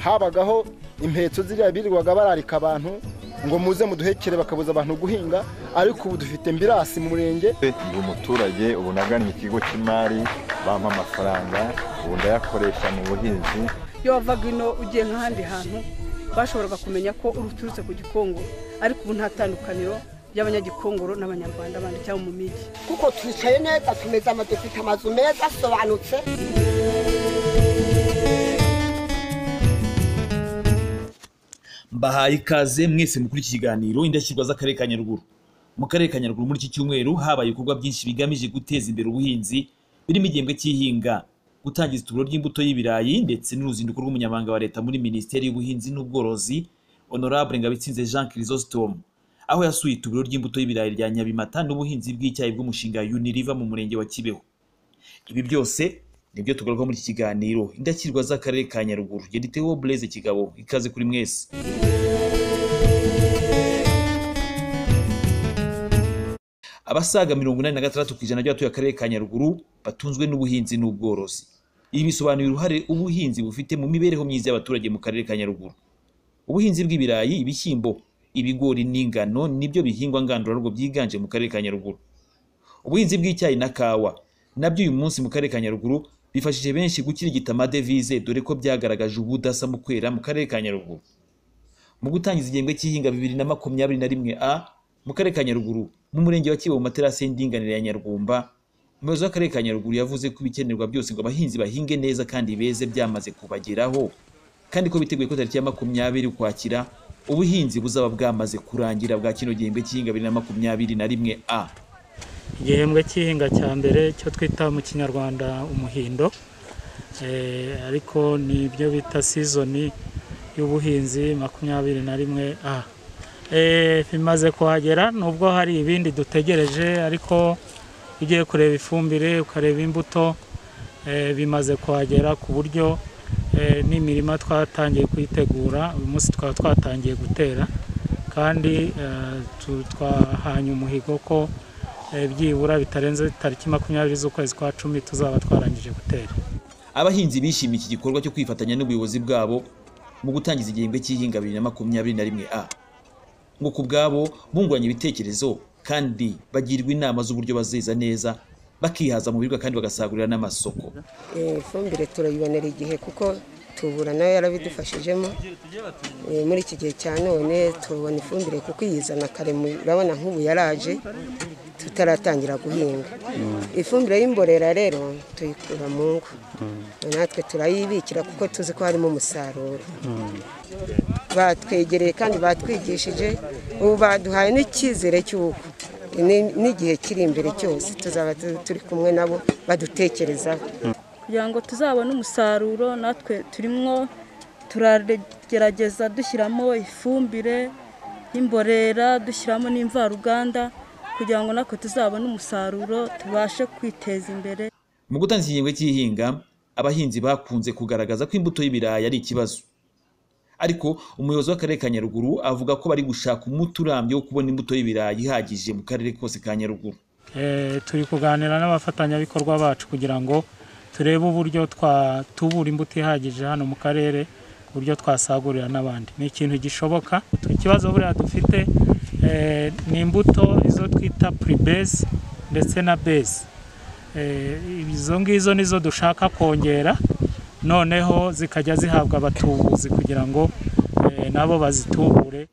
habagaho impetso ziriya birirwaga bararika abantu ngo muze muduhekere bakabuza abantu guhinga ariko ubu dufite mbirasi mu murenge ndi umuturage ubu nagannye ikigo cy'imari bampa amafaranga ubu ndayakoresha mu buhinzi iyo wavaga ino ugiye nk'ahandi hantu bashoboraga kumenya ko uturutse ku gikongoro ariko ubu nta tandukaniro ry'abanyagikongoro n'abanyarwanda bandi cyangwa mu migi kuko twicaye neza tumeze ama dufite amazu meza asobanutse mbahaye ikaze mwese mukuri iki kiganiro indashyikirwa z'akarere ka nyaruguru mu karere ka nyaruguru muri iki cyumweru habaye ibikorwa byinshi bigamije guteza imbere ubuhinzi birimo igihembwe cy'ihinga gutangiza ituburo ry'imbuto y'ibirayi ndetse n'uruzinduko rw'umunyamabanga wa leta muri minisiteri y'ubuhinzi n'ubworozi honorable ngabitsinze jean chrysostome aho yasuye ituburo ry'imbuto y'ibirayi rya nyabimata n'ubuhinzi bw'icyayi bw'umushinga uniriva mu murenge wa kibeho ibi byose nibyo tugaruka muri iki kiganiro indashyikirwa z'akarere ka nyaruguru gediteho blaise kigabo ikaze kuri mwese abasaga mirongo inani na gatandatu ku ijana by'abatuye akarere ka nyaruguru batunzwe n'ubuhinzi n'ubworozi ibi bisobanura uruhare ubuhinzi bufite mu mibereho myiza y'abaturage mu karere ka nyaruguru ubuhinzi bw'ibirayi ibishyimbo ibigori n'ingano nibyo bihingwa ngandurarugo byiganje mu karere ka nyaruguru ubuhinzi bw'icyayi na kawa nabyo uyu munsi mu karere ka nyaruguru bifashije benshi gukirigita amadevize dore ko byagaragaje ubudasa mu kwera mu karere ka nyaruguru mu gutangiza igihembwe cy'ihinga bibiri na makumyabiri na rimwe a mu karere ka nyaruguru mu murenge wa kibo mu materasi y'indinganire ya nyarwumba umuyobozi w'akarere ka nyaruguru yavuze ko ibikenerwa byose ngo abahinzi bahinge neza kandi beze byamaze kubageraho kandi ko biteguye ko tariki ya makumyabiri ukwakira ubuhinzi buzaba bwamaze kurangira bwa kino gihembwe cy'ihinga bibiri na makumyabiri na rimwe a igihembwe cy'ihinga cya mbere cyo twita mu kinyarwanda umuhindo Eh, ariko ni ibyo bita sizoni y'ubuhinzi makumyabiri na rimwe a Eh, bimaze kuhagera nubwo hari ibindi dutegereje ariko iyo ugiye kureba ifumbire ukareba imbuto eh, bimaze kuhagera ku buryo eh, n'imirima twatangiye kuyitegura uyu munsi twaba twatangiye gutera kandi eh, tu- twahanye umuhigo ko eh, byibura bitarenze tariki makumyabiri z'ukwezi kwa cumi tuzaba twarangije gutera abahinzi bishimiye iki gikorwa cyo kwifatanya n'ubuyobozi bwabo mu gutangiza igihembwe cy'ihinga bibiri na makumyabiri na rimwe a ngo ku bwabo bunguranye ibitekerezo kandi bagirwa inama z'uburyo bazeza neza bakihaza mu biribwa kandi bagasagurira n'amasoko Eh, ifumbire turayibonera igihe kuko tubura nayo yarabidufashijemo Eh, muri iki gihe cya none tubona ifumbire kuko iyizana kare mu- urabona nk'ubu yaraje tutaratangira guhinga ifumbire y'imborera rero tuyikura mu ngo natwe turayibikira kuko tuzi ko harimo umusaruro batwegereye kandi batwigishije ubu baduhaye n'icyizere cy'uko ni- n'igihe kiri imbere cyose tuzaba tu- turi kumwe nabo badutekerezaho kugira ngo tuzabone umusaruro natwe turimwo turagerageza dushyiramo ifumbire y'imborera dushyiramo n'imvaruganda kugira ngo natwe tuzabone umusaruro tubashe kwiteza imbere mu gutanga igihembwe cy'ihinga abahinzi bakunze kugaragaza ko imbuto y'ibirayi ari ikibazo ariko umuyobozi w'akarere ka nyaruguru avuga ko bari gushaka umuti urambye wo kubona imbuto y'ibirayi ihagije mu karere kose ka nyaruguru Eh, turi kuganira n'abafatanyabikorwa bacu kugira ngo turebe uburyo twa- tubura imbuto ihagije hano mu karere uburyo twasagurira n'abandi ni ikintu gishoboka ikibazo buriya dufite eh, ni imbuto izo twita puribesi ndetse na besi Eh, izo ngizo nizo dushaka kongera noneho zikajya zihabwa abatubuzi kugira ngo eh, nabo bazitubure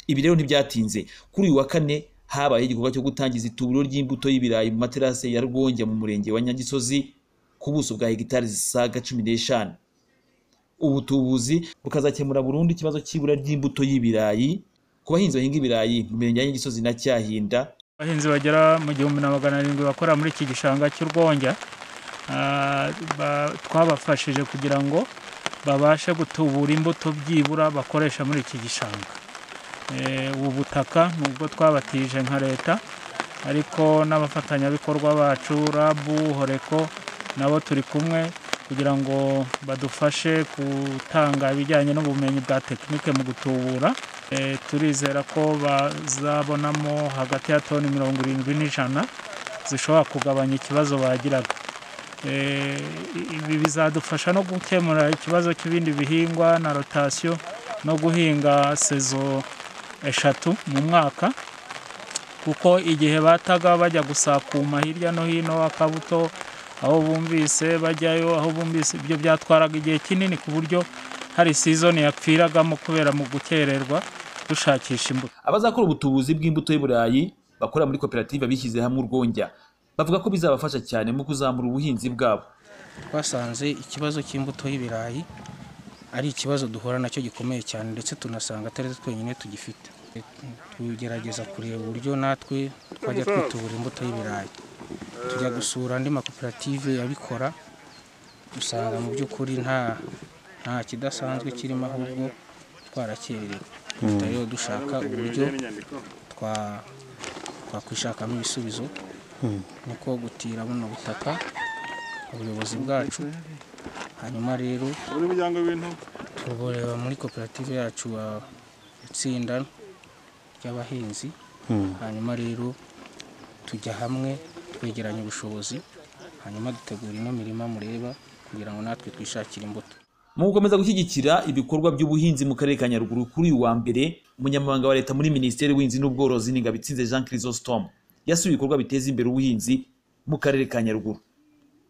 Ibi rero ntibyatinze kuri uyu wa kane habaye igikorwa cyo gutangiza ituburo ry'imbuto y'ibirayi mu materasi ya Rwonjya mu murenge wa Nyagisozi ku buso bwa hegitari zisaga cumi n'eshanu ubutubuzi bukazakemura burundu ikibazo cy'ibura ry'imbuto y'ibirayi ku bahinzi bahinga ibirayi mu mirenge ya Nyagisozi na Cyahinda abahinzi bagera mu gihumbi na magana arindwi bakora muri iki gishanga cy'urwonjya ah, ba- twabafashije kugira ngo babashe gutubura imbuto byibura bakoresha muri iki gishanga Eh, ubu butaka nubwo twabatije nka leta ariko n'abafatanyabikorwa bacu rabu horeko nabo turi kumwe kugira ngo badufashe gutanga ibijyanye n'ubumenyi bwa tekinike mu gutubura Eh, turizera ko bazabonamo hagati ya toni mirongo irindwi n'ijana zishobora kugabanya ikibazo bagiraga Eh, ibi bizadufasha no gukemura ikibazo cy'ibindi bihingwa na rotasiyo no guhinga sezo eshatu mu mwaka kuko igihe bataga bajya gusakuma hirya no hino akabuto aho bumvise bajyayo aho bumvise ibyo byatwaraga igihe kinini ku buryo hari sizoni yapfiragamo kubera mu gukererwa dushakisha imbuto abazakora ubutubuzi bw'imbuto y'u burayi bakorera muri koperative bishyize hamwe urwongya bavuga ko bizabafasha cyane mu kuzamura ubuhinzi bwabo twasanze ikibazo cy'imbuto y'ibirayi ari ikibazo duhura nacyo gikomeye cyane ndetse tunasanga atari twenyine tugifite tugerageza kureba uburyo natwe twajya twitubura imbuto y'ibirayi tujya gusura andi makoperative abikora usanga mu by'ukuri nta nta kidasanzwe kirimo ahubwo twarakererewe rero dushaka uburyo twa twakwishakamo ibisubizo niko gutira buno butaka ubuyobozi bwacu hanyuma rero tureba muri koperative yacu ah, itsinda ry'abahinzi hanyuma rero tujya hamwe twegeranya ubushobozi hanyuma dutegura ino mirima mureba kugira ngo natwe twishakire imbuto mu gukomeza gushyigikira ibikorwa by'ubuhinzi mu karere ka nyaruguru kuri uyu wa mbere umunyamabanga wa leta muri minisiteri w'ubuhinzi n'ubworozi ni ngabitsinze jean chrysostom yasuye ibikorwa biteza imbere ubuhinzi mu karere ka nyaruguru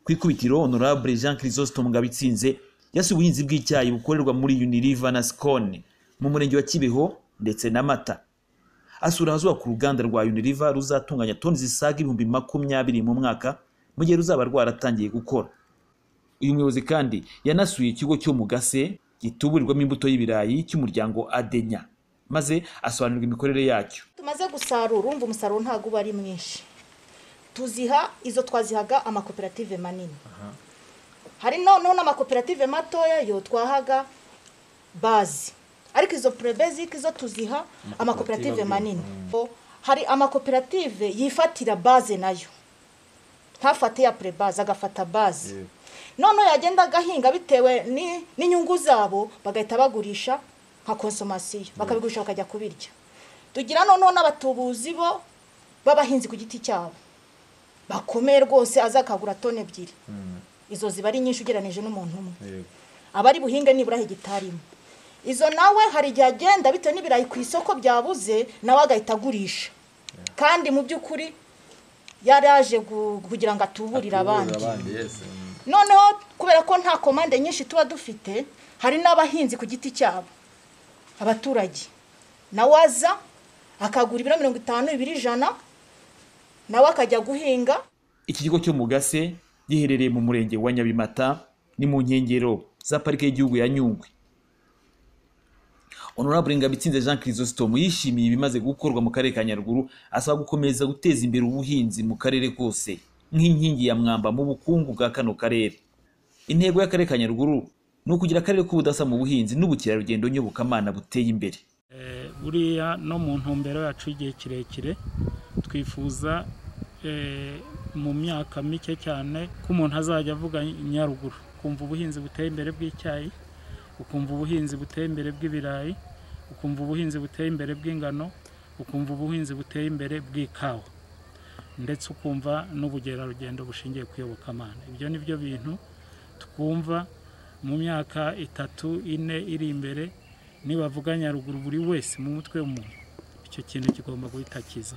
ku ikubitiro honorable jean chrysostom ngabitsinze yasuye ubuhinzi bw'icyayi bukorerwa muri uniriva na scone mu murenge wa kibeho ndetse na mata asura ahazubakwa uruganda rwa uniriva ruzatunganya toni zisaga ibihumbi makumyabiri mu mwaka mu gihe ruzaba rwaratangiye gukora uyu muyobozi kandi yanasuye ikigo cyo mu gase gituburirwamo imbuto y'ibirayi cy'umuryango adenya maze asobanurira imikorere yacyo tumaze gusarura urumva umusaruro ntabwo uba ari mwinshi tuziha izo twazihaga amakoperative manini hari noneho n'amakoperative matoya yo twahaga bazi ariko izo purebezike zo tuziha amakoperative manini hari amakoperative yifatira baze nayo ntafate ya purebaze agafata baze noneho yagenda agahinga bitewe ni- n'inyungu zabo bagahita bagurisha nka konsomasiyo bakabigurisha bakajya kubirya tugira noneho n'abatubuzi bo b'abahinzi ku giti cyabo bakomeye rwose aza akagura toni ebyiri izo ziba ari nyinshi ugereranyije n'umuntu umwe aba ari buhinge nibura hegitari imwe izo nawe hari igihe agenda bitewe n'ibirayi ku isoko byabuze nawe agahita agurisha kandi mu by'ukuri yari yaje gu- kugira ngo atuburire abandi noneho kubera ko nta komande nyinshi tuba dufite hari n'abahinzi ku giti cyabo abaturage nawe aza akagura ibiro mirongo itanu ibiri ijana nawe akajya guhinga iki kigo cyo mu gase giherereye mu murenge wa nyabimata ni mu nkengero za parike y'igihugu ya nyungwe honorable ngabitsinze jean chrysostom yishimiye ibimaze gukorwa mu karere ka nyaruguru asaba gukomeza guteza imbere ubuhinzi mu karere kose nk'inkingi ya mwamba mu bukungu bwa kano karere intego y'akarere ka nyaruguru ni ukugira akarere k'ubudasa mu buhinzi n'ubukerarugendo nyobokamana buteye imbere Eh, buriya no mu ntumbero yacu y'igihe kirekire twifuza eh, mu myaka mike cyane ko umuntu azajya avuga nyaruguru ukumva ubuhinzi buteye imbere bw'icyayi ukumva ubuhinzi buteye imbere bw'ibirayi ukumva ubuhinzi buteye imbere bw'ingano ukumva ubuhinzi buteye imbere bw'ikawa ndetse ukumva n'ubugerarugendo bushingiye ku iyobokamana ibyo ni byo bintu twumva mu myaka itatu ine iri imbere nibavuga nyaruguru buri wese mu mutwe w'umuntu icyo kintu kigomba guhita kiza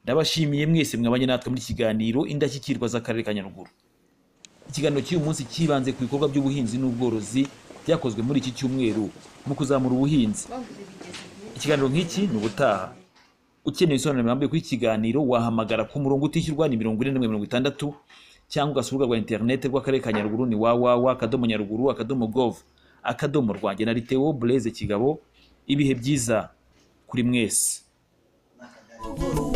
ndabashimiye mwese mwabanye natwe muri iki kiganiro indashyikirwa z'akarere ka nyaruguru ikiganiro cy'uyu munsi cyibanze ku bikorwa by'ubuhinzi n'ubworozi byakozwe muri iki cyumweru mu kuzamura ubuhinzi ikiganiro nk'iki ni ubutaha ukeneye ibisobanuro birambuye kuri iki kiganiro wahamagara ku murongo utishyurwa ni mirongo ine na mirongo itandatu cyangwa ugasura urubuga rwa interineti rw'akarere ka nyaruguru ni www akadomo nyaruguru akadomo gov akadomo rwanjye na liteo bureze kigabo ibihe byiza kuri mwese ruguru